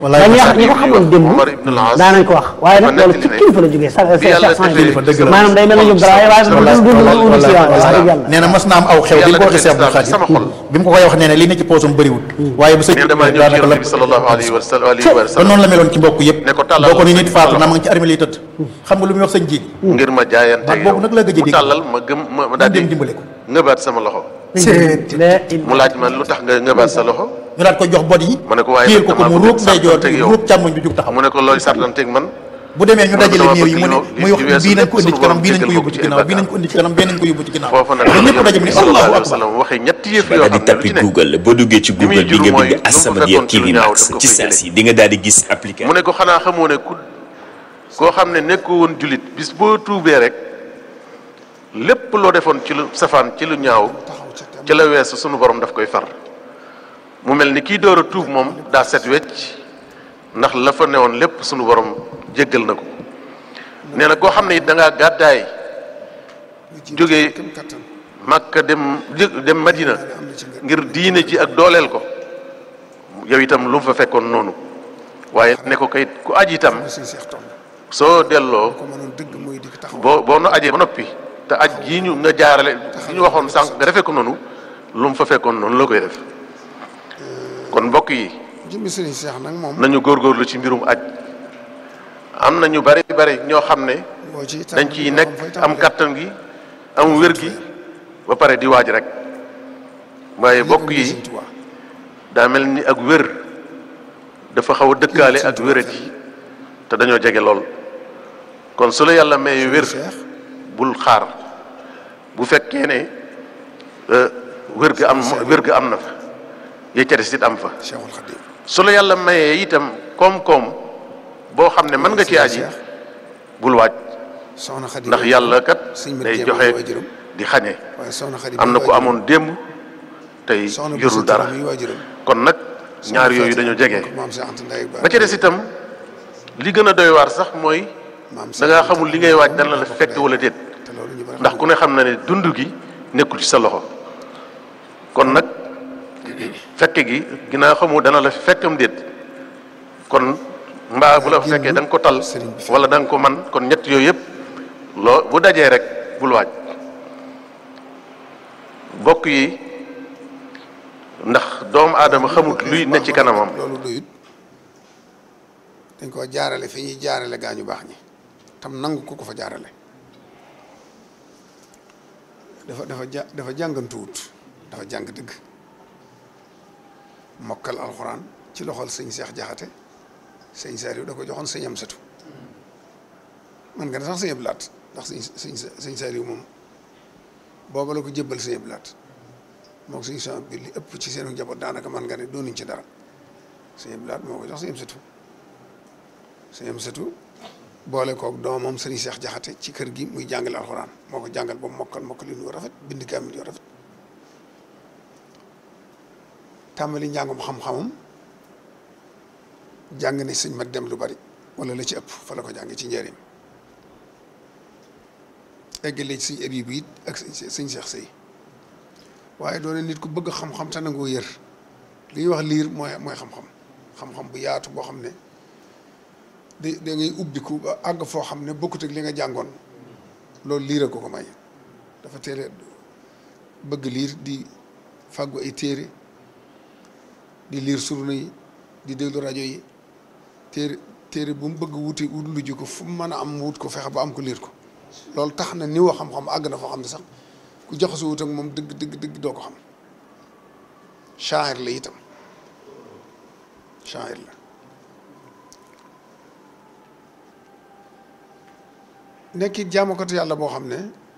wallaay dañuy wax ñi ko xamoon démb Omar ibn al-As daanañ ko wax waaye nag dafa loolu ci nettali ne kilifa la jógee sa sa bi yàlla sa defee kilifa dëgg la. maanaam day mel ne ñoom dara waaye du Wallaay, du du wallaay, du si waaw wax wallaay. dëgg yàlla nee na mas naa am aw xew bi mu ko waxee Cheikh Abdou Yàlla Khadir sama xol. bi mu ko koy wax nee na li ne ci poosam bëriwut waaye bu sëñ nee damaa ñëw ci daanaka yonent bi sallallahu alayhi wa sallam alayhi wa ba sallam noonu la meloon ci mbokk yëpp ne ko tàllal boo ko ni nit sa faatu loxo. naa ma ngi ci armée lay tëdd xam nga lu muy wax sëñ ji ngir ma jaayante baat boobu nag la gëj a mu dégg. tàllal ma gëm ma ma daal dem di dimbale ko ngëbaat sama loxo la mu laaj ma lu tax nga ngëbaat sa loxo ñu daat ko jox bot yi mu ne ko waaye téyel nag ko ko damaa mu bëgg ruub ndeyjoor sartanteeg bi yow. ruub càmmoñ bi jug taxaw mu ne ko looy sartanteeg man bu demee ñu mu ne dajale dama néew yi bëgg mu ne li muy wax weesu bii nañ lépp ko indi ci sunu kanam borom bii nañ ko jéggal yóbbu ko ci ci ay ginnaaw bii nañ bàkkaar. ko indi ci kanam bii nañ ko yóbbu ci ginnaaw foofa nag ba ñëpp daje mu ne sallallahu allahu alayhi wa akbar sallam waxee ñetti yëf ba yoo daal di xam ne lu tappi ci ne Google boo duggee ci li muy Google bi jur nga mooy bind lu mu As-Samadiyya fekkoon ci lu TV ñaaw Max daf ko ci fay saa jëlee. si di nga daal di gis application mu ne ko xanaa xamoo ne ku koo xam ne nekkoo woon jullit bis boo tuubee rek lépp loo defoon ci lu safaan ci lu ñaaw ci la weesu sunu borom daf koy far mu mel ni kii door a tuub moom daa set wecc ndax la fa newoon lépp sunu borom jéggal na ko nee na koo xam ne it da ngaa gàddaay jógee Makka dem jë- dem Madina ngir diine ji ak dooleel ko yow itam lu mu fa fekkoon noonu waaye ne ko kayit ku aj itam soo delloo boo boo nu ajee ba noppi te aj gii ñu nga jaarale gi ñu waxoon sànq nga defee ko noonu lu mu fa fekkoon noonu la koy def kon mbokk yi jëmmi sëriñ Seex nag moom nañu góorgóorlu ci mbirum aj am na ñu bari bari ñoo xam ne boo ci dañ ciy nekk am kattan gi am wér gi ba pare di waaj rek waaye bokk yi daa mel ni ak wér dafa xaw a dëkkaale ak wérati te dañoo jege lool kon su la yàlla may wér bul xaar bu fekkee ne euh, wér ga am wér ga am na fa ya ca des it am fa Cheikhul Khadim su la yàlla mayee itam koom-koom boo xam ne mën nga ci aji bul waaj soxna Khadim ndax yàlla kat sëñ Mat day Jéem joxe waajuram di xañe waaye soxna Khadim am na muy ku waajuram. amoon démb tey soxna yorul Bousso dara Touré muy waajuram. kon nag Soxna ñaar yooyu Fatou dañoo jege maam Cheikh Anta Ndaye ba ca des itam li gën a doy waar sax mooy maam da ngaa xamul li ngay waaj dana la fekk wala déet te loolu ñu bari ndax ku ne xam na ne dund gi nekkul ci sa loxo kon nag fekke gi ginnaaw xamu dana la fekkam déet kon mbaa bu la fekkee da nga ko tal sëriñ bi wala da nga ko man kon ñett yooyu yëpp loo bu dajee rek bul waaj bokk yi ndax doomu aadama xamut luy ne ci kanamam loolu doyut dañ ko jaarale fi ñuy jaarale gaa ñu baax ñi tam nangu ko ko fa jaarale dafa dafa ja dafa jàngantuwut dafa jàng dëgg mokkal alxuraan ci loxol sëñ Seex Jaxate sëñ Saaliw da ko joxoon sëñ Amsatu man nga ne sax sëñ Ablaat ndax sëñ sëñ sëñ Saaliw moom booba la ko jébbal sëñ Ablaat moom suñu son bi li ëpp ci seenu njaboot daanaka man nga ne doonuñ ci dara sëñ Ablaat moo ko jox sëñ Amsatu sëñ Amsatu boole koog doomam sëriñ Seex Jaxate ci kër gi muy jàngale alxuraan moo ko jàngal ba mu mokkal mokkal yu rafet bind kaamil yu rafet tàmbali njàngum xam-xamam jàng ne sëñ ma dem lu bari wala la ci ëpp fa la ko jànge ci njëriñ eggale ci sëñ Abibu it ak sëñ sëñ Seex Sëy waaye doone nit ku bëgg xam-xam te nangoo yër li ñuy wax liir mooy mooy xam-xam xam-xam bu yaatu boo xam ne da da ngay ubbiku ba àgg foo xam ne bokkut ak li nga jàngoon loolu liir a ko ko may dafa teel a bëgg liir di fàggu ay téere di liir surna yi di déglu rajo yi téere téere bu mu bëgg wuti wut lu ji ko fu mu mën a am wut ko fexe ba am ko liir ko loolu tax na niwa xam-xam àgg na foo xam ne sax ku jaxasoo wut ak moom dëgg dëgg dëgg doo ko xam shaa'ir la itam shaa'ir la nekkit jaamukatu yàlla boo xam ne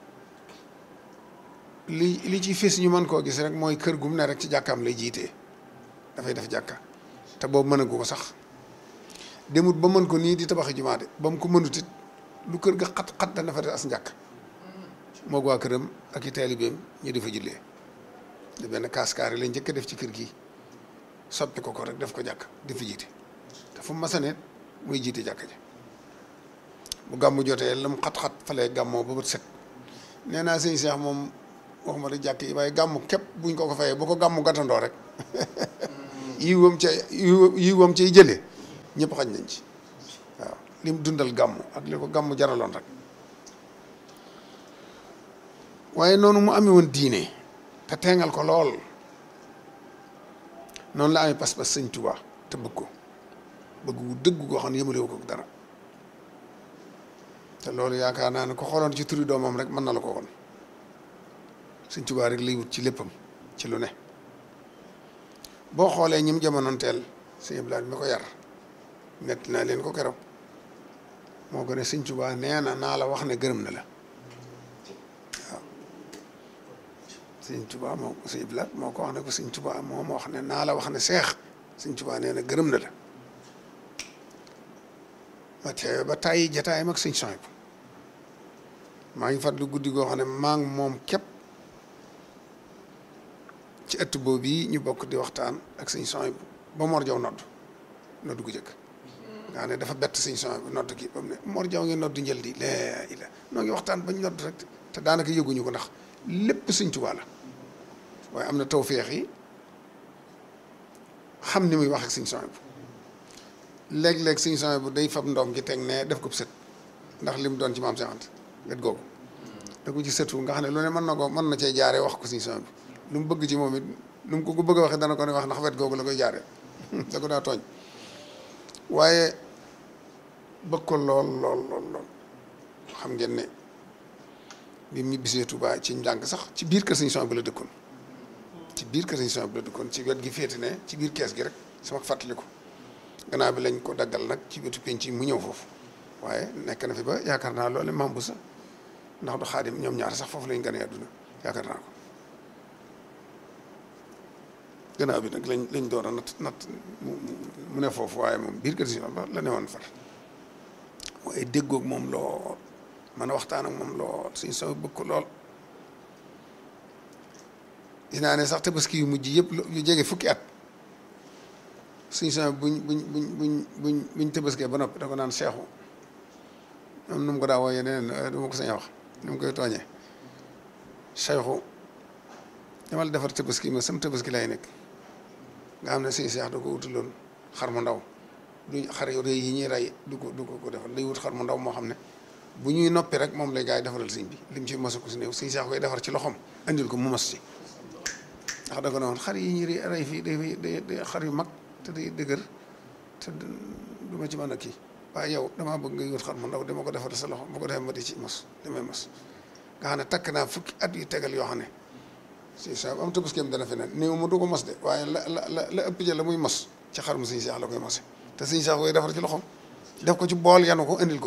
li li ci fés ñu mën koo gis rek mooy kër gu mu ne rek ci jàkkaam lay jiitee dafay def jàkka te boobu mënagu ko sax demut ba mën ko nii di tabaxi jumaa de ba mu ko mënut it lu kër ga xat-xat dana fa def as njàkk moog waa këram ak i taalibeem ñu di fa jullee di benn kaaskaari lañ njëkk a def ci kër gi soppi ko ko rek def ko jàkk di fa jiite te fu mu masaneet muy jiite jàkka ji bu gàmmu jotee la mu xat-xat falee gàmmoo ba bët set nee naa sëñ Seex moom waxuma la jàkk yi waaye gàmmu képp buñ ko ko fayee bu ko gàmmu gàttandoo rek yi wam ca yi wam cay jëlee ñëpp xaj nañ ci waaw lim dundal gàmm ak li ko gàmm jaraloon rek waaye noonu mu amee woon diine te teengal ko lool noonu la amee pas-pas sëñ Tuubaa te bëgg ko bëgg wu dëgg goo xam ne yëmalewu ko dara te loolu yaakaar naa ne ko xooloon ci turi doomam rek mën na la ko woon sëñ Tuubaa rek lay wut ci léppam ci lu ne boo xoolee ñim jamonoonteel sëñ Abdoulaye mi ko yar nett naa leen ko keroog moo ko ne sëñ Tuubaa nee na naa la wax ne gërëm na la waaw sëñ Tuubaa moo sëñ Abdoulaye moo ko wax ne ko sëñ Tuubaa moo ma wax ne naa la wax ne seex sëñ Tuubaa nee na gërëm na la ma teewe ba tàyyi jataayam ak sëñ Sohaybu maa ngi fàttali guddi goo xam ne maa ngi moom képp ci ëtt boobu yi ñu bokk di waxtaan ak sëñ Sohaybu ba Mor Jaw nodd nodd gu jëkk nga xam ne dafa bett sëñ Sohaybu nodd gi ba mu ne Mor Jaw ngi nodd njël di laa ila noo ngi waxtaan bañ nodd rek te daanaka yëguñu ko ndax lépp sëñ Tuubaa la waaye am na tawféex yi xam ni muy wax ak sëñ Sohaybu léeg-léeg sëñ Sohaybu day fab ndoom gi teg ne def ko sët ndax li mu doon ci maam Seex Anta wet googu da ko ci sëtu nga xam ne lu ne mën na ko mën na cee jaaree wax ko sëñ Sohaybu lu mu bëgg ci moom it lu mu ko ko bëgg a waxee dana ko ne wax ndax wet googu la koy jaaree da ko daa tooñ waaye bëgg ko lool lool lool lool xam ngeen ne bi mu bisee Tuubaa ci njàng sax ci biir kër sëñ Sohaybu la dëkkoon ci biir kër sëñ Sohaybu la dëkkoon ci wet gi féete ne ci biir kees gi rek sama fàttaliku gannaaw bi lañ ko daggal nag ci wetu penc yi mu ñëw foofu waaye nekk na fi ba yaakaar naa loole mambu sax ndax du xaadim ñoom ñaar sax foofu lañ gën a àdduna yaakaar naa ko gannaaw bi nag lañ lañ door a nat nat mu ne foofu waaye moom biir kër si la la newoon far waaye déggoog moom lool man a waxtaan ak moom lool suñ soo bëgg ko lool dinaa ne sax tabaski yu mujj yëpp yu jege fukki at suñ soo buñ buñ buñ buñ buñ buñ tabaskee ba noppi da ko naan seexu am nu mu ko daa wooyee neneen du ma ko sañ a wax nu mu koy tooñee seexu dama la defar tabaski ma sam tabaski lay nekk nga xam ne suñu seex da ko wutaloon xar mu ndaw du xar yu rëy yi ñuy rey du ko du ko ko defal day wut xar mu ndaw moo xam ne bu ñuy noppi rek moom lay gaa yi defaral sëñ bi lim ci mosu ko si néew suñu seex koy defar ci loxoom andil ko mu mos ci ndax da ko ne woon xar yi ñuy rey fii day day xar yu mag te day dëgër te du ma ci mën a kii waaye yow damaa bëgg nga wut xar mu ndaw dama ko defar sa loxo bu ko defee ma di ci mos damay mos nga xam ne takk naa fukki at yu tegal yoo xam ne si sa am tëbaskeem dana fi ne néew mu du ko mos de waaye la la la la ëpp jël la muy mos ci xar mu suñu seex la koy mose te suñu seex koy defar ci loxoom def ko ci bool yanu ko indil ko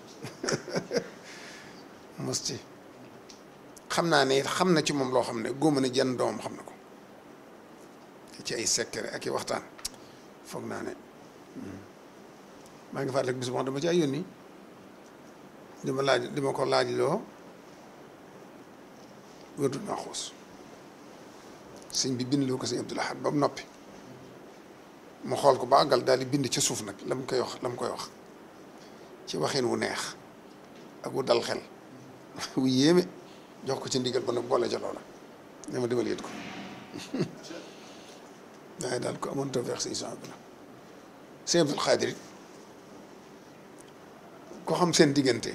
mos ci xam naa ne xam na ci moom loo xam ne góoma ne jenn doomam xam na ko ci ay secret ak i waxtaan foog naa ne maa ngi fàttaliku bis boo xam dama ci ay yónni di ma laaj di ma ko laaj loo wérdul maa xuus sëñ bi bind loo ko sëñ Abdul Ahad ba mu noppi mu xool ko ba àggal daal di bind ci suuf nag la mu koy wax la mu koy wax ci waxin wu neex ak wu dal xel wu yéeme jox ko ci ndigal ba nag boole ca loola ne ma demal yët ko waaye daal ko amoon tawfeex sëñ son bi la sëñ Abdul Xaadir it ko xam seen diggante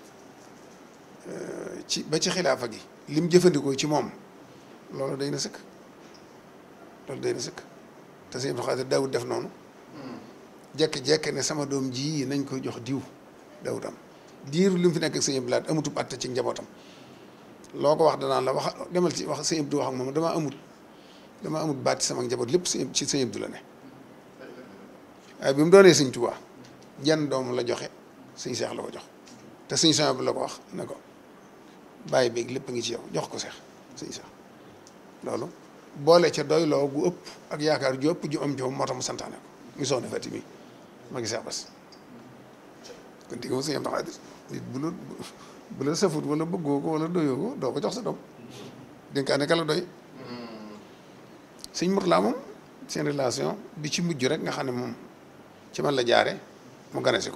ci ba ci xilaafa gi lim jëfandikoo ci moom loolu day na sëkk loolu day na sëkk te sëñ Abdul Xaadir daawut def noonu jekki-jekki ne sama doom ji nañ ko jox diw daawut am diiru li mu fi nekk ak sëñ Abdul Ahad amutub atte ci njabootam loo ko wax danaan la wax demal ci wax sëñ Abdou wax ak moom damaa amut damaa amut baat ci sama njaboot lépp ci ci sëñ Abdou la ne waaye bi mu doonee sëñ Tuubaa jenn doom la joxe sëñ Seex la ko jox te sëñ Seex bi la ko wax ne ko bàyyi beeg lépp ngi ci yow jox ko Seex sëñ Seex loolu boole ca doyloo gu ëpp ak yaakaar ju ëpp ju am joom moo tax mu santaane ko mu soxna Fati mi ma ngi Seex Bas kon digg ma sëñ Abdou Xaadir nit bu la bu la safut wala bëggoo ko wala doyoo ko doo ko jox sa doom dénkaane ka la doy sëñ Murtala moom seen relation bi ci mujj rek nga xam ne moom ci man la jaare mu gane si ko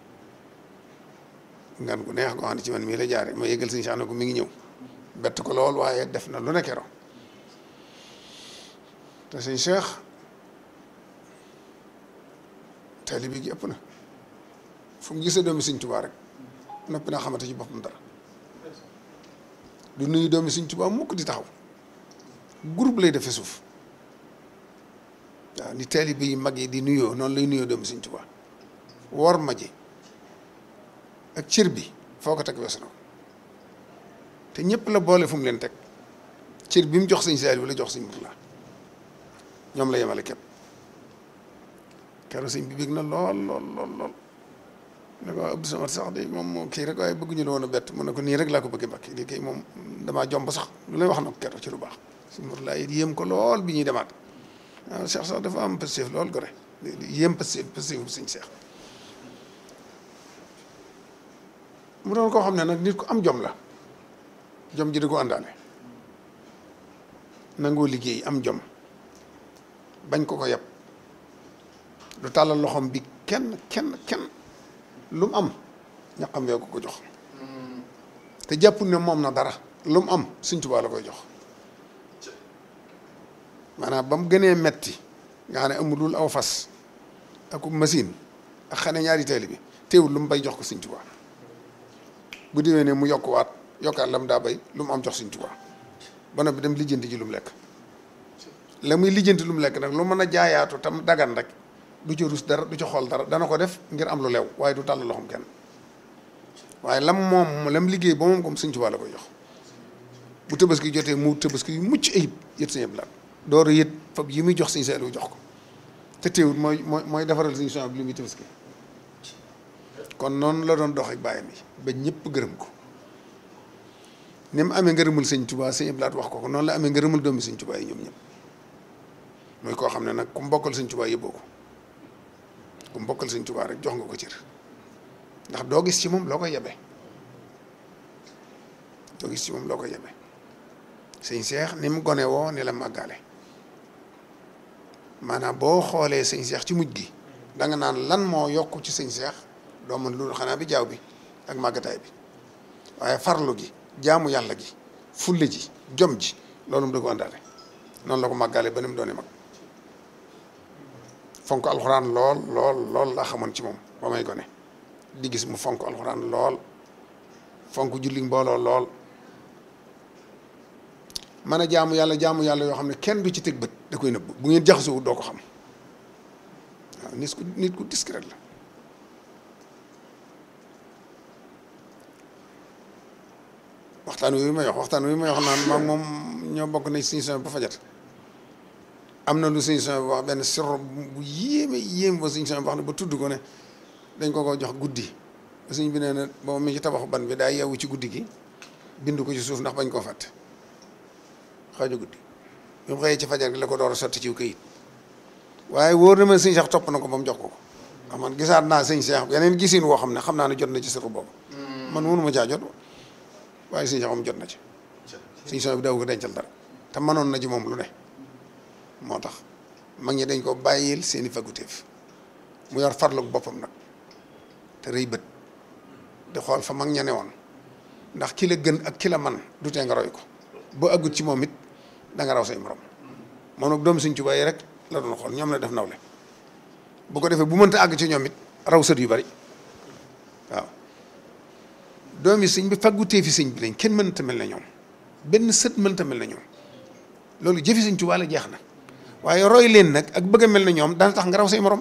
ngan gu neex goo xam ne ci man mii la jaare ma yëgal sëñ Cheikh ne ko mi ngi ñëw bett ko lool waaye def na lu ne keroog te sëñ Cheikh taalibe gi ëpp na fu mu gisee doomi Sëñ Tuubaa rek noppi naa xamante ci boppam dara du nuyu doomi Sëñ Tuubaa mukk di taxaw groupe lay defee suuf waaw ni taalibe yi mag yi di nuyoo noonu lay nuyoo doomi Sëñ Tuubaa wor ma ji ak cër bi foo ko teg weesu na ko te ñëpp la boole fu mu leen teg cër bi mu jox sëñ Saaliw la jox sëñ Murtala ñoom la yemale képp keroog sëñ bi bég na lool lool lool lool ne ko Abdou Samad sax de moom moo kii rek waaye bëgguñu la woon a bett mu ne ko nii rek laa ko bëggee mbakki lii kay moom damaa jomb sax lu lay wax na ko keroog ci lu baax sëñ Murtala it yéem ko lool bi ñuy demaat waaw Cheikh sax dafa am passif lool gore yéem passif passif bu sëñ Cheikh mu doon koo xam ne nag nit ku am jom la jom ji da ko àndaale nangoo liggéey am jom bañ ko ko yab du tàllal loxoom bi kenn kenn kenn lu mu am ñaqam wee ko ko jox te jàppul ne moom na dara lu mu am Sëñ Tuubaa la koy jox maanaam ba mu gënee metti nga xam ne amul lul aw fas ak machine ak xane ñaari taali bi teewul lu mu bay jox ko Sëñ Tuubaa bu déwee ne mu yokkuwaat yokkaat la mu daa bay lu mu am jox Sëñ Tuubaa ba noppi dem lijjanti ji lu mu lekk la muy lijjanti lu mu lekk nag lu mën a jaayaatu tam dagan rek du ci rus dara du ci xool dara dana ko def ngir am lu lew waaye du tàll loxoom kenn waaye lam moom lam liggéey ba moom comme Sëñ Tuubaa la koy jox bu tabaski jotee mu tabaski yu mucc ayib yët Sëñ Abdu Lahat door a yët fab yi muy jox Sëñ Saaliw jox ko te teewul mooy mooy mooy defaral Sëñ Suhaybu bi li muy tabaski kon noonu la doon dox ak bàyyam yi ba ñëpp gërëm ko ni mu amee ngërëmul Sëñ Tuubaa Sëñ Abdu Lahat wax ko ko noonu la amee ngërëmul doomi Sëñ Tuubaa yi ñoom ñëpp mooy koo xam ne nag ku mbokkal Sëñ Tuubaa yëbboo ko ku mbokkal Sëñ Tuubaa rek jox nga ko cër ndax doo gis ci moom loo koy yebe doo gis ci moom loo koy yebe sëñ Seex ni mu gone woo ni la màggaale maanaam boo xoolee sëñ Seex ci mujj gi da nga naan lan moo yokk ci sëñ Seex doo mën loolu xanaa bi jaaw bi ak màggataay bi waaye farlu gi jaamu yàlla gi fulle ji jom ji loolu mu da ko àndaale noonu la ko màggaale ba ni mu doone mag fonk alxuraan lool lool lool laa xamoon ci moom ba may gone di gis mu fonk alxuraan lool fonk julli mbooloo lool mën a jaamu yàlla jaamu yàlla yoo xam ne kenn du ci teg bët da koy nëbb bu ngeen jaxasoo doo ko xam waaw nit ku nit ku discret la waxtaan wi may wax waxtaan wi may wax naan maag moom ñoo bokk nañ suñu son ba fajat am na lu suñu son bi wax benn sirro bu yéeme yéeme ba suñu son bi wax ne ba tudd ko ne dañ ko ko jox guddi ba suñ bi nee na boobu mi ci tabaxu ban bi daa yeewu ci guddi gi bind ko ci suuf ndax bañ koo fàtte xaaju guddi bi mu xëyee ci fajar gi la ko door a sotti ci këyit waaye wóor na ma sëñ Cheikh topp na ko ba mu jox ko ko ndax man gisaat naa sëñ Cheikh yeneen gisin woo xam ne xam naa ne jot na ci sirru boobu man mënu ma caa jot waaye sëñ Cheikh moom jot na ci sëñ son bi daw ko dencal dara te mënoon na ci moom lu ne moo tax mag ñi dañ ko bàyyil seeni faguteef mu yor farlug boppam nag te rëy bët di xool fa mag ña ne woon ndax ki la gën ak ki la man du tee nga roy ko boo aggut ci moom it da nga raw say morom moom nag doomu Sëñ Tuubaa yi rek la doon xool ñoom la def nawle bu ko defee bu mënta àgg ci ñoom it raw sët yu bari waaw doomi sëñ bi faggutee fi sëñ bi lañ kenn mënta mel na ñoom benn sët mënta mel na ñoom loolu jëfi Sëñ Tuubaa la jeex na waaye roy leen nag ak bëgg a mel na ñoom dana tax nga raw say morom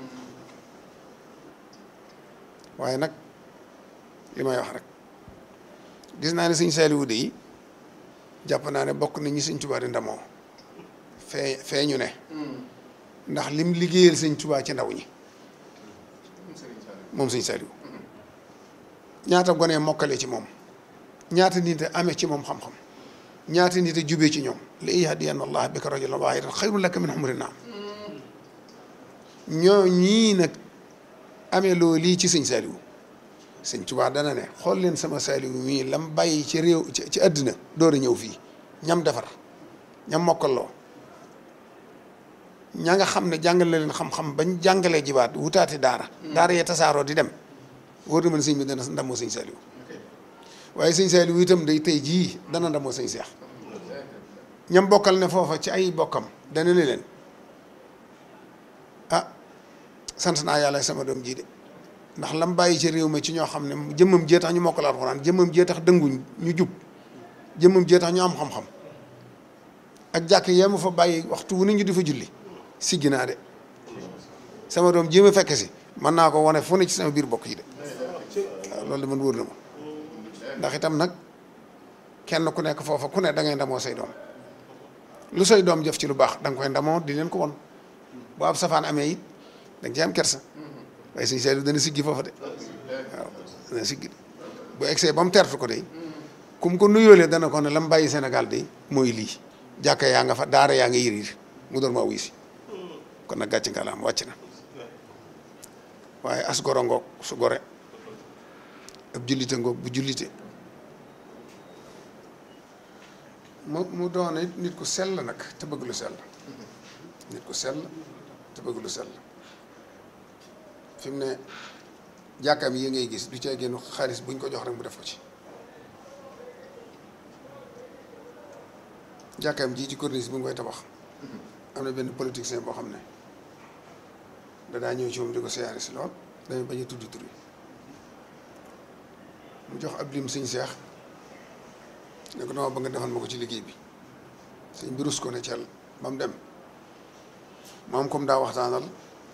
waaye nag li may wax rek gis naa ne sëñ Saaliwu de yi jàpp naa ne bokk na ñi sëñ Tuubaa di ndamoo fee fee ñu ne ndax lim liggéeyal sëñ Tuubaa ci ndaw ñi moom sëñ Saaliwu ñaata gone mokkale ci moom ñaata nit a amee ci moom xam-xam ñaata nit a jubee ci ñoom la yahdiyanna allah bika rajulan waahidan xayrun laka min humri naam ñoo ñii nag amee loo lii ci sëñ Saaliwu sëñ Tuubaa dana ne xool leen sama Saaliwu mii lam bàyyi ci réew ci àddina door a ñëw fii ñam defar ñam mokkaloo ña nga xam ne jàngale leen xam-xam bañ jàngalee jibaat wutaati daara daara yee tasaaroo di dem wóor na man sëñ bi dana ndamoo sëñ Saaliwu waaye sëñ Saaliwu itam day tey jii dana ndamoo sëñ Seex ñam bokkal ne foofa ci ay bokkam dana ne leen ah sant naa yàlla sama doom jii de ndax lam bàyyi ci réew mi ci ñoo xam ne jëmmam jee tax ñu mokkal alxuraan jëmmam jee tax dënguñ ñu jub jëmmam jee tax ñu am xam-xam ak jàkk yee ma fa bàyyi waxtu wu ne ñu di fa julli siggi naa de sama doom jéem a fekk si mën naa ko wane fu ne ci sama biir bokk yi de waaw loolu de man wóor na ma ndax itam nag kenn ku nekk foofa ku ne da ngay ndamoo say doom lu say doom jëf ci lu baax da nga koy ndamoo di leen ko won bu ab safaan amee it da nga ci am kersa waaye suñu seetlu dana siggi foofa de waaw dana siggi de bu egsee ba mu tertu ko de kum ko nuyoolee dana ko ne la mu bàyyi Sénégal de mooy lii jàkka yaa nga fa daara yaa nga yiriir mu doon maa wuy si kon nag gàcce ngalaam wàcc na waaye as goro ngoog su gore ab jullite ngoog bu jullite mu mu doon it nit ku sell nag te bëgg lu sell nit ku sell te bëgg lu sell fi mu ne jàkkaam yi ngay gis du cee génn xaalis buñ ko jox rek mu def ko ci jàkkaam ji ci corniche bi nga koy tabax am na benn politicien boo xam ne dadaa ñëw ci moom di ko siyaare si lool dañu bañ a tudd tur yi mu jox ab lim sëñ seex ne ko dama bëgg nga defal ma ko ci liggéey bi sëñ bi rus ko ne cel ba mu dem moom comme daa waxtaanal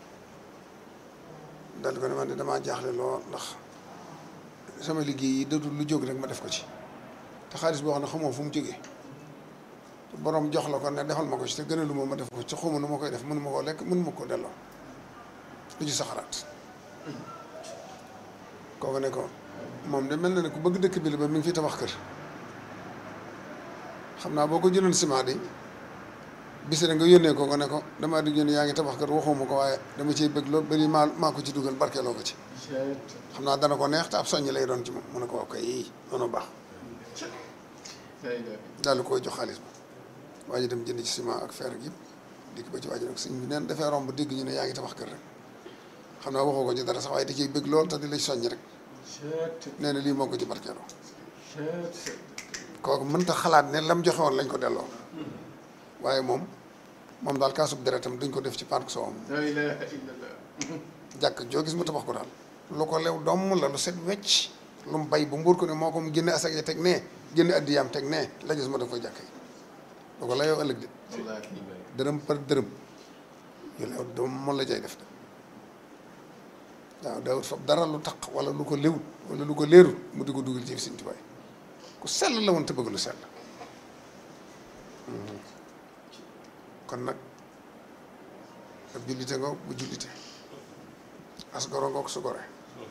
dal ko ne man de damaa jaaxle lool ndax sama liggéey yi dadul lu jóg rek ma def ko ci te xaalis boo xam ne xamoo fu mu jógee borom jox la ko ne defal ma ko ci te gënalu ma ma def ko ci xawma nu ma koy def mënu ma koo lekk mënu ma koo delloo lu ci sa xalaat kooku ne ko moom de mel na ne ku bëgg dëkk bi la ba mi ngi fi tabax kër xam naa boo ko jëloon ciment de bis nga yónnee ko ko ne ko damaa di yónnee yaa ngi tabax kër waxuma ko waaye dama ciy bëgg loolu bari maa maa ko ci dugal barkeeloo ko ci xam naa dana ko neex te ab soññ lay doon ci moom mu ne ko wax koy yii noonu baax daal di koy jox xaalis ba waa ji dem jënd ci ciment ak fer ak yëpp dikk ba ci waa ji nag sëñ bi neen dafay romb dégg ñu ne yaa ngi tabax kër rek xam naa waxoo ko ci dara sax waaye da ciy bëgg lool te di la soññ rek nee na lii moo ko ci barkeeloo kooku mënta xalaat ne lam joxe woon lañ ko delloo waaye moom moom daal kaasub deretam duñ ko def ci park soowam jàkk joo gis mu tabax ko daal lu ko lew domm la lu set wecc lu mu bay bu mbuur ko ne moo ko mu génne asak ya teg nee génne addiyaam teg nee la gis ma def koy jàkk yi lu ko layoo ëllëg de dërëm par dërëm yu lew doom moom la cay def de waaw daawut fab dara lu taq wala lu ko léwut wala lu ko leerut mu di ko dugal ci Sëñ Tuubaa ku sell la woon te bëgg lu sell kon nag ab jullite ngoog bu jullite as goro ngoog su gore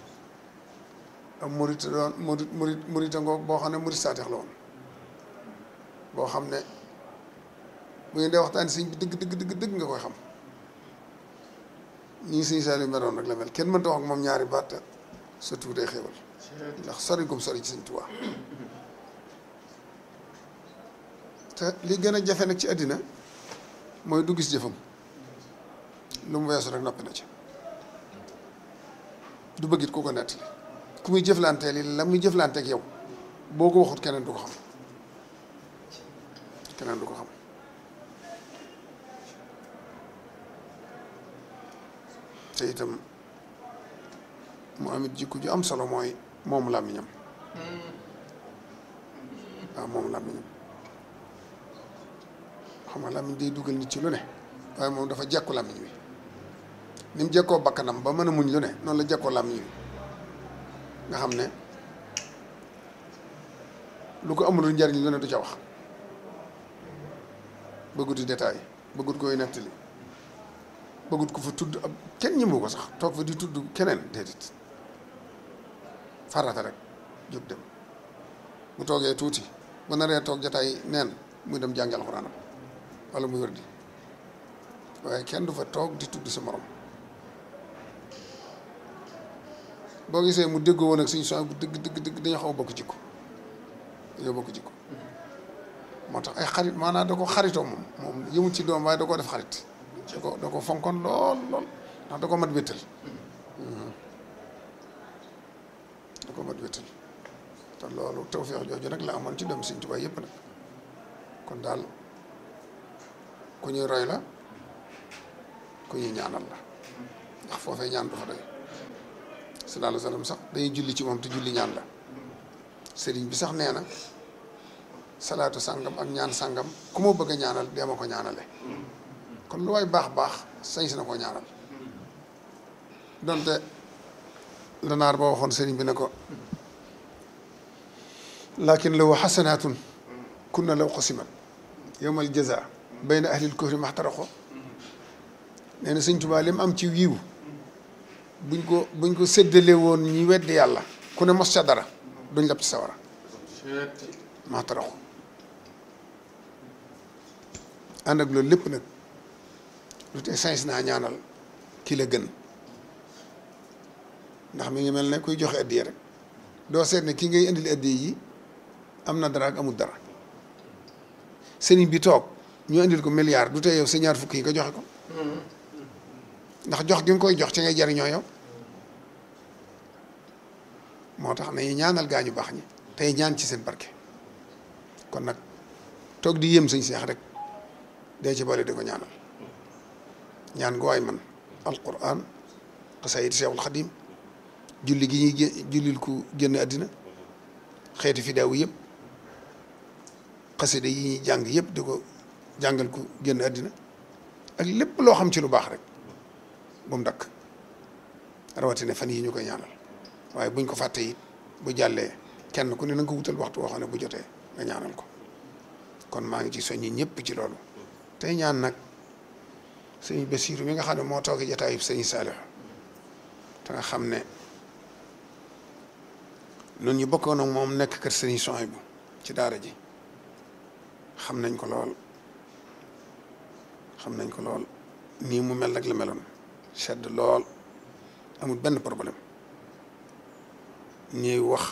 ab murit doon murit murit murite ngoog boo xam ne murit saateex la woon boo xam ne bu ngeen dee waxtaan sëñ bi dëgg dëgg dëgg dëgg nga koy xam ñii sëñ Saliou meroon rek la mel kenn mënta wax ak moom ñaari baat surtout day xéewal ndax sori gum sori ci sëñ Tuubaa te li gën a jafe nag ci àddina mooy du gis jëfam lu mu weesu rek noppi na ci du bëggit ku ko nettali ku muy jëflanteel yi la muy jëflanteek yow boo ko waxut keneen du ko xam keneen du ko xam te itam mu amit jikko ju am solo mooy moom làmmiñam waaw moom làmmiñam xam nga làmmiñ day dugal nit ci lu ne waaye moom dafa jekku làmmiñ wi ni mu jekkoo bakkanam ba mën a muñ lu ne noonu la jekkoo làmmiñ wi nga xam ne lu ko amul njariñ lu ne du ca wax bëggut di détail bëggut koy nettali bëggut ko fa tudd ab kenn ñëmu ko sax toog fa di tudd keneen déedéet farata rek jóg dem mu toogee tuuti bu naree toog jataay neen muy dem jàngi alxuraanam wala muy wér di waaye kenn du fa toog di tudd sa morom boo gisee mu déggoo woon ak suñu soxna bu dëgg dëgg dëgg dañoo xaw a bokk jikko dañoo bokk jikko moo tax ay xarit maanaam da ko xaritoo moom moom yëmut ci doom waaye da koo def xarit da ko da ko fonkoon lool lool ndax da ko mat wéttal da ko mat wéttal te loolu tawfeex jooju nag la amoon ci doom Sëñ Tuubaa yëpp nag kon daal ku ñuy roy la ku ñuy ñaanal la ndax foofee ñaan du fa doy sallallahu alayhi wa sallam sax dañuy julli ci moom te julli ñaan la sëriñ bi sax nee na salaatu sàngam ak ñaan sàngam ku ma bëgg a ñaanal dee ma ko ñaanale kon lu waay baax baax sañ si na koo ñaanal donte lanaar ba waxoon sëriñ bi ne ko lakin law xasanaatun kunna law qasimat yowmal jaza bayna ahlil kufri maxtaraqo nee na sëñ Tuubaa li mu am ci wiiw buñ ko buñ ko séddale woon ñi weddi yàlla ku ne mos ca dara duñ lab ci sawara maxtaraqo ànd ak loolu lépp nag lu tee sañ naa ñaanal ki la gën ndax mi ngi mel ne kuy joxe addiya rek doo seet ne ki ngay indil addiya yi am na dara ak amul dara sëriñ bi toog ñu indil ko milliard du tee yow sa ñaar fukk yi nga joxe ko ndax jox gi nga koy jox ci ngay jariñoo yow moo tax nañu ñaanal gaa ñu baax ñi tey ñaan ci seen barke kon nag toog di yéem sëñ seex rek dee ci boole di ko ñaanal ñaan gu waay man alquran xasaayid seexul xadim julli gi ñuy gé- jullil ku génn àddina xeeti fidaawu yëpp xasida yi ñuy jàng yëpp di ko jàngal ku génn àddina ak lépp loo xam ci lu baax rek bu mu dakk rawatina fan yi ñu koy ñaanal waaye buñ ko fàtte it bu jàllee kenn ku ne na nga ko wutal waxtu woo xam ne bu jotee nga ñaanal ko kon maa ngi ci soññi ñëpp ci loolu tey ñaan nag sëñ Basiiru mi nga xam ne moo toogee jataayub sëñ Saalix te nga xam ne nun ñu bokkoon ak moom nekk kër sëñ Sohaybu ci daara ji xam nañ ko lool xam nañ ko lool nii mu mel nag la meloon sedd lool amul benn problème ñuy wax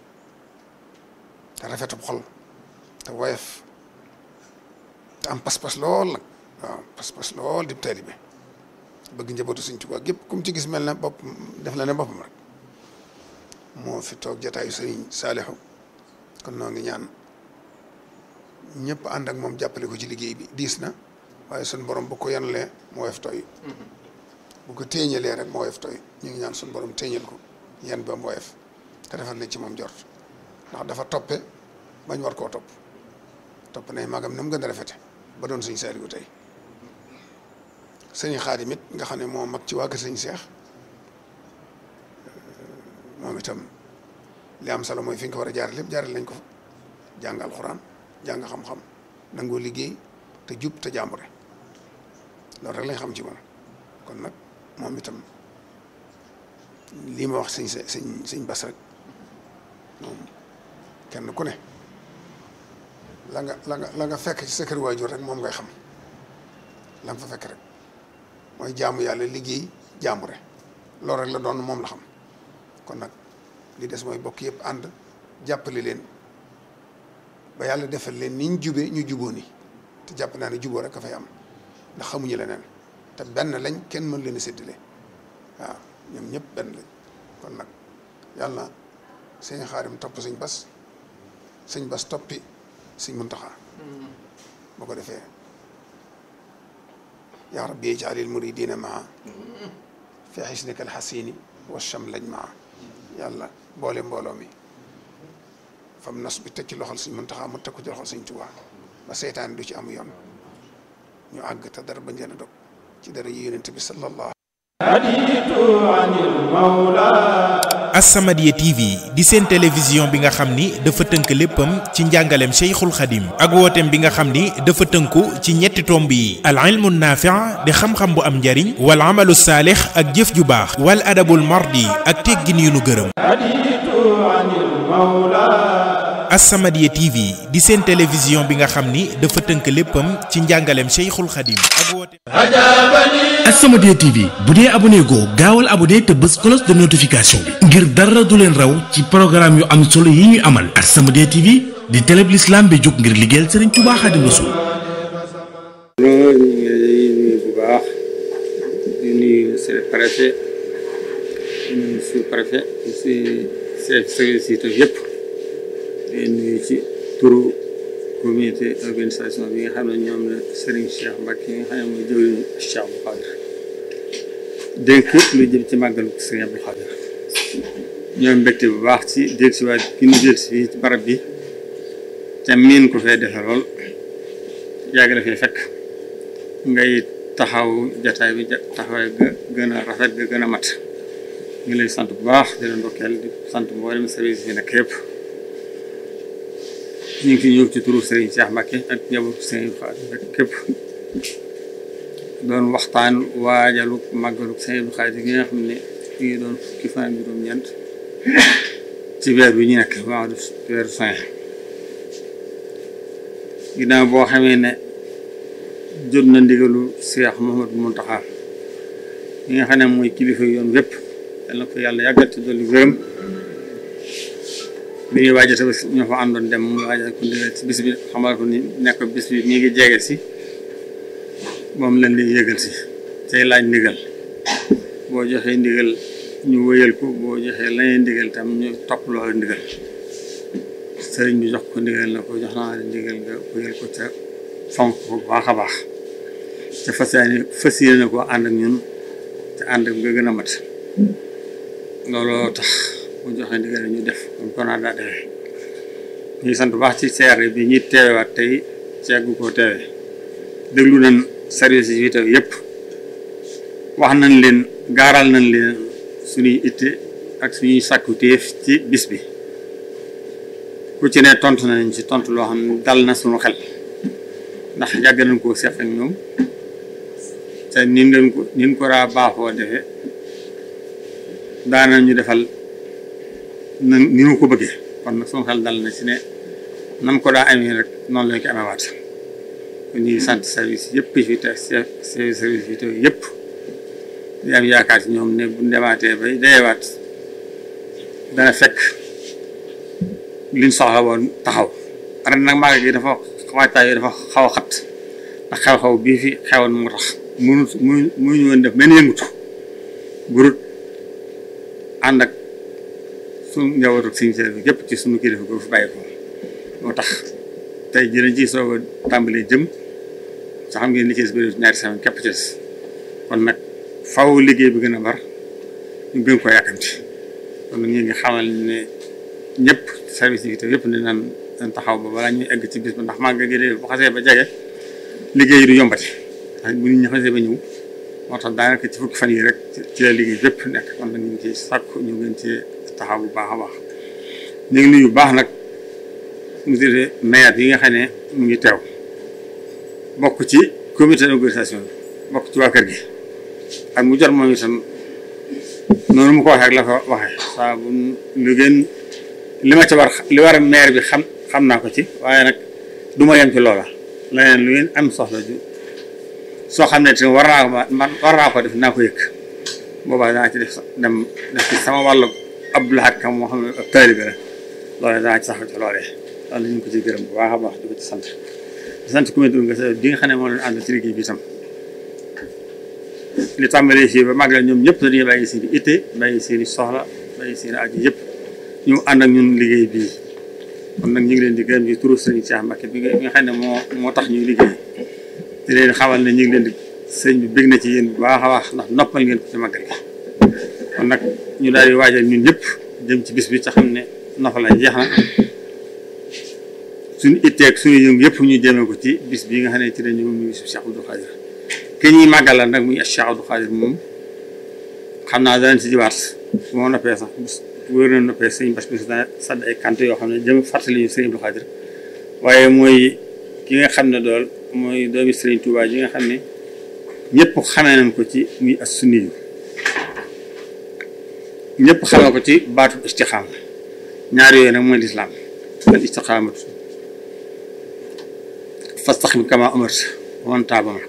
te rafetub xol te woyof te am pas-pas lool nag waaw pas-pas lool di taalibe bëgg njabootu Sëñ Tuubaa gépp comme ci gis mel na bopp def la ne boppam rek moo fi toog jataayu Sëriñ Saalixu kon noo ngi ñaan ñëpp ànd ak moom jàppale ko ci liggéey bi diis na waaye suñ borom bu ko yanalee moo woyof tooy bu ko téeñalee rek moo woyof tooy ñu ngi ñaan suñ borom téeñal ko yan ba mu woyof te defal nañ ci moom jort ndax dafa toppe bañ war koo topp topp nay magam na mu gën a rafete ba doon sëñ Saaliwu tey sëñ Xaadim it nga xam ne moo mag ci waa kër sëñ Seex moom itam li am solo mooy fi nga ko war a jaar lépp jaaral nañ ko fa jàng alxuraan jàng xam-xam nangoo liggéey te jub te jàmbure loolu rek lañ xam ci moom kon nag moom itam lii ma wax sëñ sëñ sëñ Bas rek moom kenn ku ne la nga la nga la nga fekk ci sa kër waajur rek moom ngay xam la nga fa fekk rek mooy jaamu yàlla liggéey jaambure loolu rek la doon moom la xam kon nag li des mooy bokk yëpp ànd jàppale leen ba yàlla defal leen ni ñu jubee ñu juboo ni te jàpp naa ne juboo rek a fay am ndax xamuñu leneen te benn lañ kenn mën leen a séddale waaw ñoom ñëpp benn lañ kon nag yàlla sëñ xaarim topp sëñ bas sëñ bas toppi sëñ muntaxa boo ko defee yaa rabbi ijaalil muridina maa fi xisnika alxasini wa chamlañ maa yàlla boole mbooloo mi fam nos bi teg ci loxol sëñ muntaxa mu teg ko ci loxol sëñ tubaa ba seytaane du ci am yoon ñu àgg te dara bañ leen a dog ci dara yi yonent bi sallallahu As-Samadiyya TV di seen télévision bi nga xam ni dafa tënk léppam ci njàngaleem Cheikhul Khadim ak wooteem bi nga xam ni dafa tënku ci ñetti tomb yi al ilmu naafi' di xam-xam bu am njariñ wal amalu saalix ak jëf ju baax wal adabul mardi ak teggin yu nu gërëm As-Samadiyya TV di seen télévision bi nga xam ni dafa tënk léppam ci njàngaleem Cheikhul Khadim ak wooteem As-Samadiyya TV bu dee abonné goo gaawal abonné te bës cloche de notification bi ngir dara du leen raw ci programme yu am solo yi ñuy amal As-Samadiyya TV di télé bi l'islam bi jóg ngir liggéeyal Serigne Touba Khadim Rassoul loolu ñu ngi lay nuyu bu baax di nuyu seen préfet di nuyu sous préfet si chef service yi yëpp di nuyu ci turu comité organisation bi nga xam ne ñoom la Serigne Cheikh Mbacke yi nga xam ne mooy jëwriñu Cheikh bu Khadre dénk lu jëm ci màggalu Sëriñ Abdou Khadre ñoom mbégte bu baax ci del si waat gi ñu del si fii ci barab bi te miin ko fee defe lool yàgg la fee fekk ngay taxaw jataay bi taxawaay ga gën a rafet ga gën a mat ngi lay sant bu baax di la ndokkeel di sant mboolem service yi nekk yëpp ñu ngi fi ñëw ci turu Serigne Cheikh Mbacke ak njabootu Serigne Khadre rek képp doon waxtaan waajalu màggalu Serigne Khadre gi nga xam ne mi ngi doon fukki fan ak juróom-ñeent ci weer bi ñu nekk mois de weer juin ginnaaw boo xamee ne jot na ndigalu Cheikh Mouhamadou Mountakha mi nga xam ne mooy kilifa yoon wépp yal na ko yàlla yàggal te dolli gërëm bi ñuy waajal tamit ñoo fa àndoon dem mu waajal ko ndigal ci bis bi xamal ko ni nekk bis bi mi ngi jege si moom lañ lay yëgal si tey laaj ndigal boo joxee ndigal ñu wëyal ko boo joxee lañuy ndigal tam ñu topp loolu ndigal sëriñ bi jox ko ndigal na ko jox naa la ndigal nga wëyal ko ca fonk ko baax a baax te fas yéene fas yéene na ko ànd ak ñun te ànd ak nga gën a mat looloo tax bu joxe ndigal ñu def comme ko naa daa defee ñu ngi sant bu baax ci CRD bi ñuy teewaat tey ceegu koo teewe déglu nañ service yi fi teew yëpp wax nañ leen gaaral nañ leen suñuy itte ak suñuy sàkku téef ci bis bi ku ci ne tontu nañ ci tontu loo xam ne dal na suñu xel ndax yàgg nañ koo seq ak ñoom te nin leen ko nin ko raa baaxoo defee daana ñu defal na ni mu ko bëggee kon nag suñu xel dal na ci ne nam ko daa amee rek noonu lañ ko amee waat kon ñuy sant service yëpp fi te service yi te yëpp di am yaakaar ci ñoom ne bu demaatee bay dayewaat dana fekk liñ soxla woon taxaw ren nag màggal gi dafa waajtaay yi dafa xaw a xat ndax xew-xew bii fi xewoon moo tax mënut mënu mënuñu woon def benn yëngutu burut ànd ak suñu njabootu suñu service bi yëpp ci suñu kilifa ko fi bàyyi ko moo tax tey jii ci soog a tàmbalee jëm sa xam ngeen li ci des bëri ñaari semaine képp ci des kon nag faw liggéey bi gën a bar ñu gën ko yàkkamti kon nag ñu ngi xamal ne ñëpp service yi te yëpp ne naan dañ taxaw ba balaa ñuy egg ci bis ba ndax màggal gi de bu xasee ba jege liggéey yi du yombati ndax bu nit ñi xasee ba ñëw moo tax daanaka ci fukki fan yi rek ci la liggéey bépp nekk kon nag ñu ngi ciy sàkku ñu gën ci taxaw bu baax a baax ñu ngi nuyu bu baax nag monsieur le maire yi nga xam ne mu ngi teew bokk ci comité d'organisation bi bokk ci waa kër gi ak mu jot moom itam noonu mu ko waxee ak la ko waxee saa bu lu gën li ma ci war li war a maire bi xam xam naa ko ci waaye nag du ma yem ci loola leneen lu ngeen am soxla ju soo xam ne te war naa ko man war naa ko def naa ko yëg boobaa danaa ci def dem def ci sama wàllu Abdou Lahad Ka moo xam ne ab taalibe la loolee danaa ci saxal ci loolee loolu ñu ngi ko ci gërëm bu baax a baax di ko ci sant di sant comité d'organisation bi nga xam ne moo leen ànd ci liggéey bi itam li tàmbalee fii ba màggal ñoom ñëpp dañuy bàyyi seen i itte bàyyi seen i soxla bàyyi seen i aju yëpp ñu ànd ak ñun liggéey bii kon nag ñu ngi leen di gërëm ci turu sëriñ Cheikh Mbacke bi nga xam ne moo moo tax ñuy liggéey di leen xamal ne ñu ngi leen di sëñ bi bég na ci yéen bu baax a baax ndax noppal ngeen ko ci màggal gi kon nag ñu daal di waajal ñun ñëpp jëm ci bis bi te xam ne noppal la jeex na suñu itteeg suñu yëngu yëpp ñu jëmee ko ci bis bii nga xam ne ci la ñu mu bisu Cheikh Abdou Khadre ki ñuy màggalal nag muy Cheikh Abdou Khadre moom xam naa danañ ci jiwaat su ma noppee sax wóor na noppee sëñ bas bi dana sadd ay kant yoo xam ne jëm fàttali ñu sëñ Abdou Khadre waaye mooy ki nga xam ne dool mooy doomi sëriñ Touba ji nga xam ne ñëpp xamee nañ ko ci muy as sunni yu ñëpp xamee ko ci baatu istixaama ñaar yooyu nag mooy lislaam al istixaamatu fastaxim kama amarta man taaba mak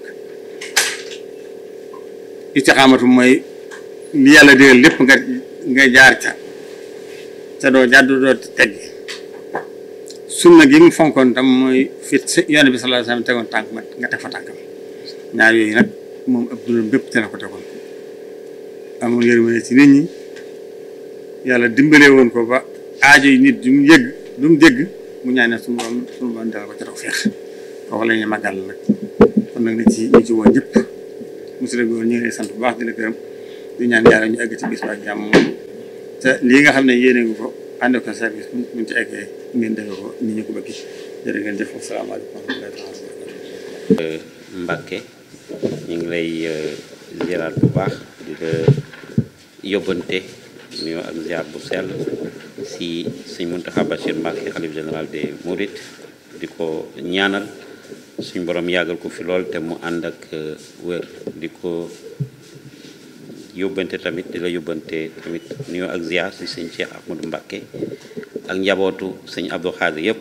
istixaamatu mooy li yàlla digal lépp nga nga jaar ca te doo jàddu doo teggi sunna gi mu fonkoon tam mooy fit yoon bi sallallahu alayhi wasallam tegoon tànk ma nga teg fa tànkam ñaar yooyu nag moom ab dundam bépp te la ko tegoon amul yërmande ci nit ñi yàlla dimbalee woon ko ba aajo yi nit du mu yëgg du mu dégg mu ñaanee suñu borom suñu borom dala ko ca taw feex kooku la ñuy màggal nag kon nag na ci ñu ci woon ñëpp monsieur le gouverneur ñu ngi lay sant bu baax di la gërëm di ñaan yàlla ñu egg ci bis ba ak jàmm te lii nga xam ne yéene nga ko ànd ko service bu ñu ci eggee ngeen defe ko ni ñu ko bëgg jërë ngeen jëf asalaamaaleykum wa rahmatullahi taala wa barakatuh Mbacke ñu ngi lay ziaraat bu baax di la yóbbante nuyoo ak ziar bu sell si sëñ Mountakha Bachir Mbacke xalif général des Mourides di ko ñaanal suñ borom yàggal ko fi lool te mu ànd ak wér di ko yóbbante tamit di la yóbbante tamit nuyoo ak ziar si sëñ Cheikh Ahmadou Mbacke ak njabootu sëñ Abdou Khadir yépp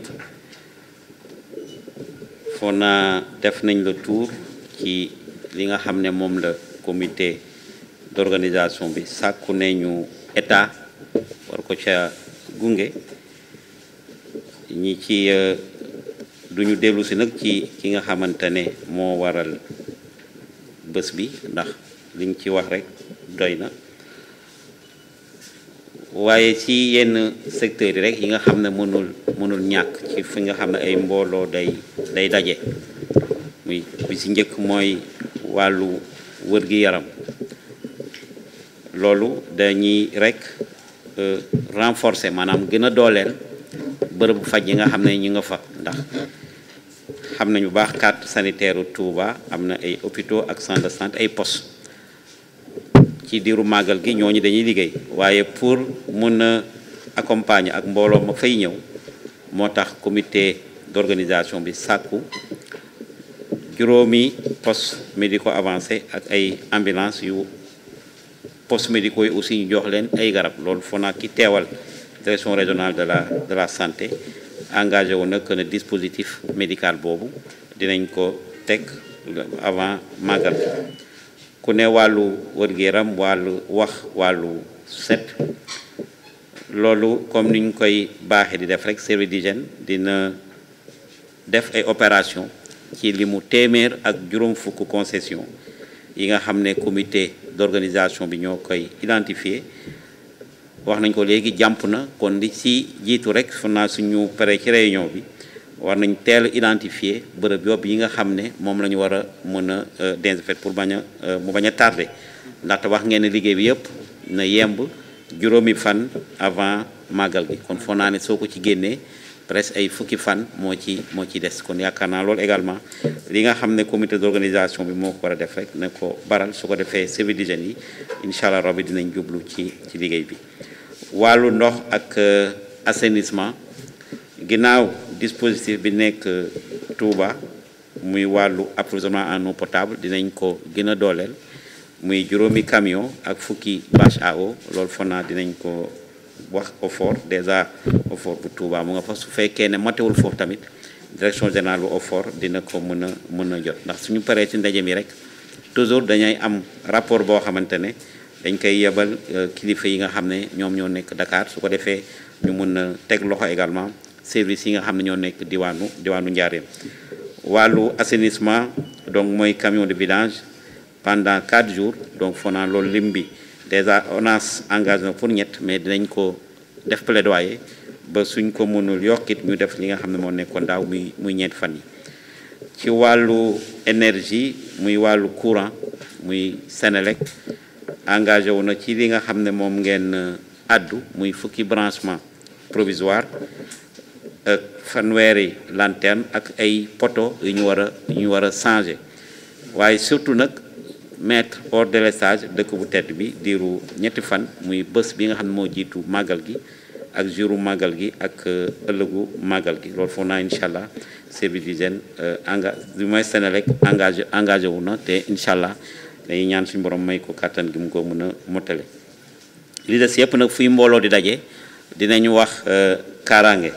foo naa def nañ le tour ci li nga xam ne moom la comité d'organisation bi sàkku ne ñu état war ko ca gunge ñi ci duñu dellu si nag ci ki nga xamante ne moo waral bés bi ndax liñ ci wax rek doy na waaye ci yenn secteurs yi rek yi nga xam ne mënul mënul ñàkk ci fi nga xam ne ay mbooloo day day daje muy bi ci njëkk mooy wàllu wër-gi-yaram loolu dañuy rek renforcer maanaam gën a dooleel bërëbu faj yi nga xam ne ñu nga fa ndax xam nañu baax carte sanitaire Touba am na ay hôpitaux ak centre de santé ay postes ci diiru màggal gi ñooñu dañuy liggéey waaye pour mun a accompagner ak mbooloo ma fay ñëw moo tax comité d'organisation bi sàkku juróomi postes médicaux avancés ak ay ambulance yu postes médicaux yi aussi ñu jox leen ay garab loolu foo naa ki teewal direction régionale de la de la santé engagé wu na que ne dispositif médical boobu dinañ ko teg avant màggal ku ne wàllu wër-gu-yaram wàllu wax wàllu set loolu comme ni ñu koy baaxee di def rek service d'hygiène dina def ay opération ci li mu téeméer ak juróom fukk concession yi nga xam ne comité d'organisation bi ñoo koy identifier wax nañ ko léegi jàmp na kon li ci jiitu rek fu naa suñu pare ci réunion bi war nañ teel identifier bërëb yobb yi nga xam ne moom la ñu war a mën a désinfecter pour bañ a mu bañ a tardé ndaxte wax ngeen ne liggéey bi yëpp na yemb juróomi fan avant màggal gi kon foo naa ne soo ko ci génnee presque ay fukki fan moo ci moo ci des kon yaakaar naa loolu également li nga xam ne comité d'organisation bi moo ko war a def rek ne ko baral su ko defee service d'hygiène yi incha allah rabbi dinañ jublu ci ci liggéey bi wàllu ndox ak assainissement ginnaaw dispositif bi nekk Touba muy wàllu approvisionnement en eau potable dinañ ko gën a dooleel muy juróomi camion ak fukki bâche à eau loolu foog naa dinañ ko wax OFOR déjà OFOR bu Touba mu nga fa su fekkee ne matewul foofu tamit direction générale bu OFOR dina ko mën a mën a jot ndax suñu paree ci ndaje mi rek toujours dañay am rapport boo xamante ne dañ koy yebal kilifa yi nga xam ne ñoom ñoo nekk Dakar su ko defee ñu mën a teg loxo également service yi nga xam ne ñoo nekk diwaanu diwaanu Njaareem wàllu assainissement donc mooy camion de vidange pendant quatre jours donc foo naa loolu lim bi déjà ONAS engagé na pour ñett mais dinañ ko def plaidoyer ba suñ ko mënul yokkit ñu def li nga xam ne moo nekkoon daaw muy muy ñeenti fan yi ci wàllu énergie muy wàllu courant muy Sénélec engagé wu na ci li nga xam ne moom ngeen addu muy fukki branchement provisoire ak fanweeri lanterne ak ay poteau yu ñu war a yu ñu war a changer waaye surtout nag mettre hors délestage dëkk bu tedd bi diiru ñetti fan muy bés bi nga xam ne moo jiitu màggal gi ak jouru màggal gi ak ëllëgu màggal gi loolu foog naa incha allah service d'hygiène enga du moins Sénélec engagé engagé wu na te incha allah dañuy ñaan suñu borom may ko kàttan gi mu ko mën a mottale li des yëpp nag fuy mbooloo di daje dinañu wax kaaraange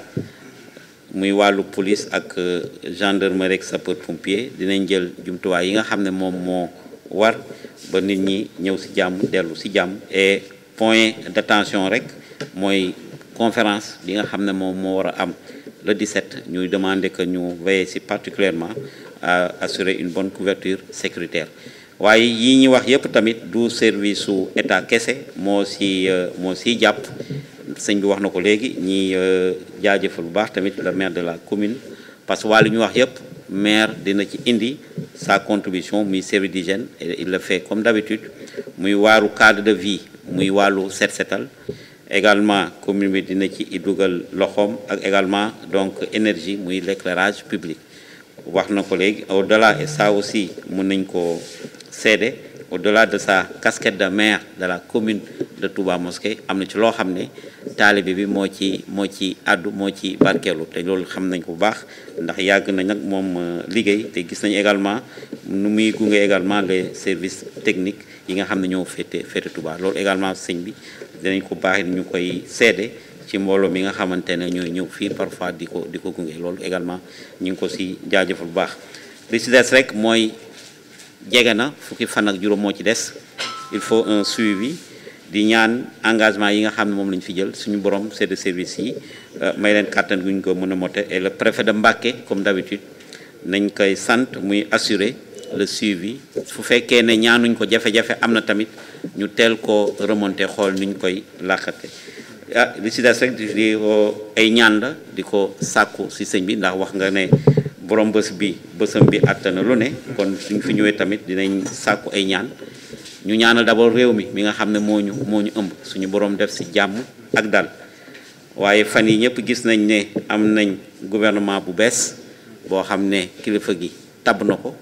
muy wàllu police ak gendarmerie ak sapeur pompier dinañ jël jumtuwaay yi nga xam ne moom moo war ba nit ñi ñëw ci jàmm dellu ci jàmm et point d'attention rek mooy conférence bi nga xam ne moom moo war a am le 17 ñuy demander que ñu veiller ci particulièrement à assurer une bonne couverture sécuritaire waaye yi ñuy wax yépp tamit du service su état kese moo ci moo ciy jàpp sëñ bi wax na ko léegi ñi jaajëfal bu baax tamit le maire de la commune parce que waa li ñu wax yépp maire dina ci indi sa contribution muy service d'hygiène et il le fait comme d'habitude muy waaru cadre de vie muy wàllu set setal également commune bi dina ci dugal loxoom ak également donc énergie muy l'éclairage public wax na ko léegi au delà et ça aussi mun nañ ko seede au delà de sa casquette de maire de la commune de Touba Mosquée am na ci loo xam ne taalibe bi moo ci moo ci àddu moo ci barkeelu te loolu xam nañ ko bu baax ndax yàgg na nag moom liggéey te gis nañu également nu muy gunge également les services techniques yi nga xam ne ñoo féete féete Touba loolu également sëñ bi dinañ ko baax ñu koy seede ci mbooloo mi nga xamante ne ñooy ñëw fii parfois di ko di ko gunge loolu également ñu ngi ko si jaajëfal bu baax li si des rek mooy jege na fukki fan ak juróom moo ci des il faut un suivi di ñaan engagement yi nga xam ne moom la ñu fi jël suñu borom c'est de service yi may leen kàttan gu ñu ko mën a mote et le préfet de Mbacké comme d'habitude nañ koy sant muy assurer le suivi fu fekkee ne ñaanuñ ko jafe-jafe am na tamit ñu teel ko remonter xool nuñ koy làqate ah li si des rek di ko ay ñaan la di ko sàkku si sëñ bi ndax wax nga ne borom bés bi bésam bi àttana lu ne kon suñ fi ñëwee tamit dinañ sàkku ay ñaan ñu ñaanal d'abord réew mi mi nga xam ne moo ñu moo ñu ëmb suñu borom def si jàmm ak dal waaye fan yi ñëpp gis nañ ne am nañ gouvernement bu bees boo xam ne kilifa gi tabb na ko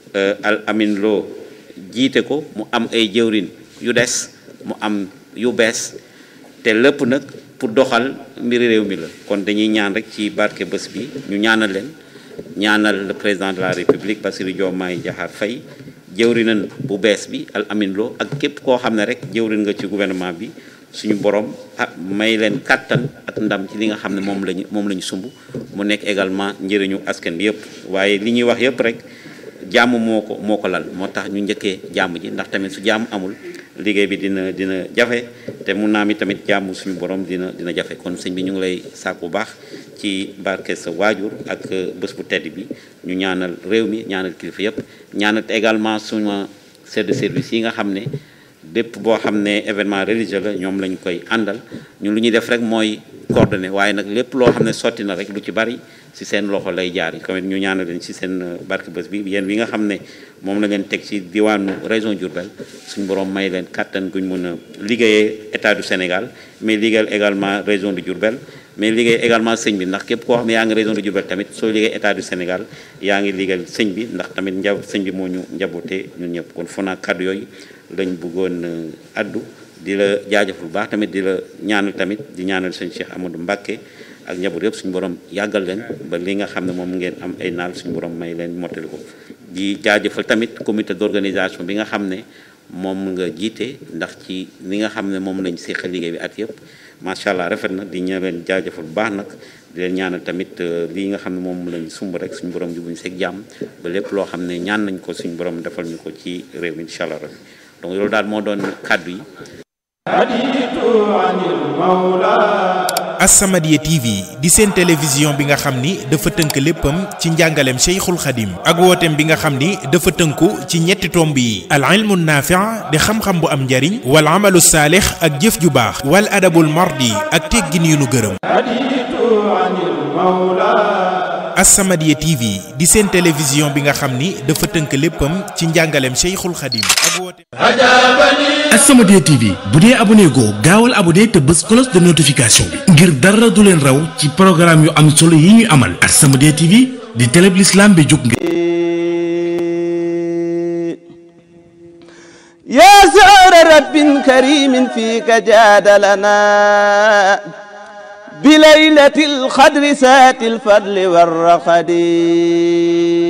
al amin loo jiite ko mu am ay jëwrin yu des mu am yu bees te lépp nag pour doxal mbiri réew mi la kon dañuy ñaan rek ci barke bés bi ñu ñaanal leen ñaanal le président de la république Bassirou Diomaye Diakhar Faye jëwrinan bu bees bi al amin loo ak képp koo xam ne rek jëwrin nga ci gouvernement bi suñu borom ah may leen kàttan ak ndam ci li nga xam ne moom lañu moom la ñu sumb mu nekk également njëriñu askan bi yëpp waaye li ñuy wax yëpp rek jàmm moo ko moo ko lal moo tax ñu njëkkee jàmm ji ndax tamit su jàmm amul liggéey bi dina dina jafe te mun naa mi tamit jàmm suñu borom dina dina jafe kon sëñ bi ñu ngi lay sàkku bu baax ci barke sa waajur ak bés bu tedd bi ñu ñaanal réew mi ñaanal kilifa yëpp ñaanal également suma chef de service yi nga xam ne bépp boo xam ne événement religieux la ñoom lañ koy àndal ñun lu ñuy def rek mooy coordonné waaye nag lépp loo xam ne sotti na rek lu ci bari ci seen loxo lay jaar yi tamit ñu ñaanal leen ci seen barke bés bi yéen bi nga xam ne moom la ngeen teg ci diwaanu région Diourbel suñu borom may leen kàttan guñ mën a liggéeyee état du Sénégal mais liggéeyal également région de Diourbel mais liggéey également sëñ bi ndax képp koo xam ne yaa ngi région de Diourbel tamit soo liggéey état du Sénégal yaa ngi liggéeyal sëñ bi ndax tamit njab sëñ bi moo ñu njaboote ñun ñëpp kon foo naa kàddu yooyu lañ bëggoon addu di la jaajëfal bu baax tamit di la ñaanal tamit di ñaanal sëñ Cheikh Amadou Mbacké ak njaboot yëpp suñu borom yàggal leen ba li nga xam ne moom ngeen am ay naal suñu borom may leen mottali ko di jaajëfal tamit comité d'organisation bi nga xam ne moom nga jiite ndax ci li nga xam ne moom lañ seqal liggéey bi at yëpp macha allah rafet na di ña leen jaajëfal bu baax nag di leen ñaanal tamit lii nga xam ne moom lañ sumb rek suñu borom jubuñ seeg jàmm ba lépp loo xam ne ñaan nañ ko suñu borom defal ñu ko ci réew mi incha allah rek donc loolu daal moo doon kàddu yi. As-Samadiyya TV di seen télévision bi nga xam ni dafa tënk léppam ci njàngaleem Cheikhul Khadim ak wooteem bi nga xam ni dafa tënku ci ñetti tomb yi al ilmu naafi' di xam-xam bu am njariñ wal amalu saalix ak jëf ju baax wal adabul mardi ak teggin yu nu gërëm As-Samadiyya TV di seen télévision bi nga xam ni dafa tënk léppam ci njàngaleem Cheikhul Khadim ak wooteem As-Samadiyya TV bu dee abonné goo gaawal abonné te bës cloche de notification bi ngir dara du leen raw ci programme yu am solo yi ñuy amal As-Samadiyya TV di télé bi l'islam bi jóg ngir يا زهر رب كريم فيك جاد لنا بليلة القدر سات الفضل والرقد